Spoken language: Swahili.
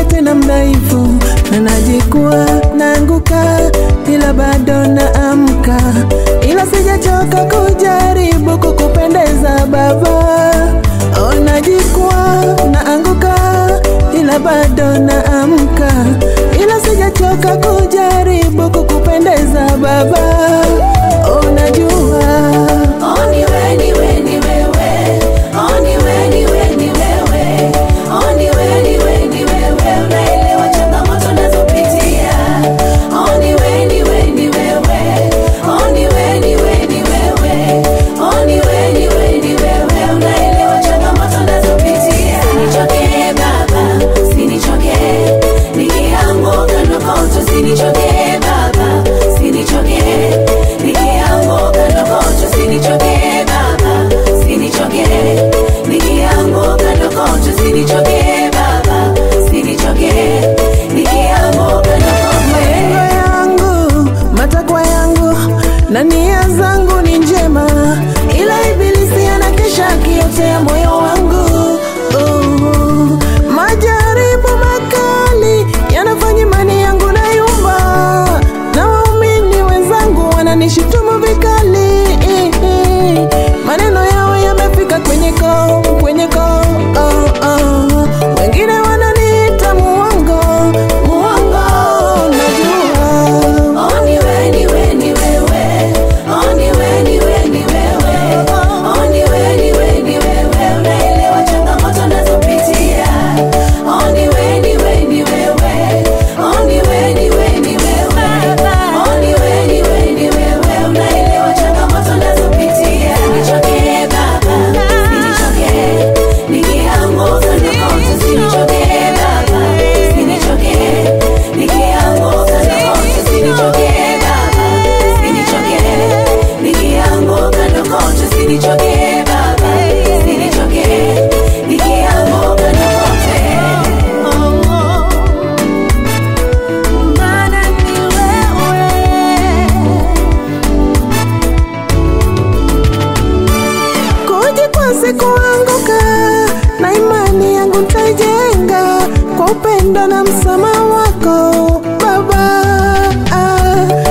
tena mdhaifu, na najikuwa naanguka, ila bado naamka, ila sijachoka kujaribu kukupendeza Baba. Oh, najikuwa naanguka, ila bado naamka, ila sijachoka kujaribu kukupendeza Baba. Oh, najua Oh, ni wewe, ni wewe, ni wewe. Oh, ni wewe, ni wewe, ni wewe. Oh, ni wewe, ni wewe, ni wewe. Unaelewa changamoto nazopitia. Oh, ni wewe, ni wewe, ni wewe. Oh, ni wewe, ni wewe, ni wewe. Oh, ni wewe, ni wewe, ni wewe. Unaelewa changamoto nazopitia. Usinichoke Baba, usinichoke. Nikianguka ndokoto, usinichoke Baba, usinichoke. Nikianguka ndokoto, usinichoke Baba, usinichoke. Nikianguka ndokoto, usinichoke Baba, usinichoke. Nikianguka ndokoto. malengo yangu, matakwa yangu na nia zangu ni njema, ila ibilisi anakesha akiotea moyo wangu. Oh, majaribu makali yanafanya imani yangu na yumba, na waumini wenzangu wananishutumu vikali. Maneno yao yamefika kwenye koo, kwenye koo. Oh, oh. Wengine wananiita muongo, muongo, najua Oh, ni wewe, ni wewe, ni wewe. Oh, ni wewe, ni wewe, ni wewe. Oh, ni wewe, ni wewe, ni wewe. Unaelewa changamoto nazopitia. Oh, ni wewe, ni wewe, ni wewe. Oh, ni wewe, ni wewe, ni wewe. Oh, ni wewe, ni wewe, ni wewe. Unaelewa changamoto nazopitia. Usinichoke Baba, usinichoke. Nikianguka ndokoto, usinichoke Baba, usinichoke. Nikianguka ndokoto, usinichoke Baba, usinichoke. Nikianguka ndokoto, usinichoke Baba, usinichoke. Nikianguka ndokote. Maana ni wewe. kujikwasi kuanguka, na imani yangu nitaijenga kwa upendo na msamaha wako Baba. Ah,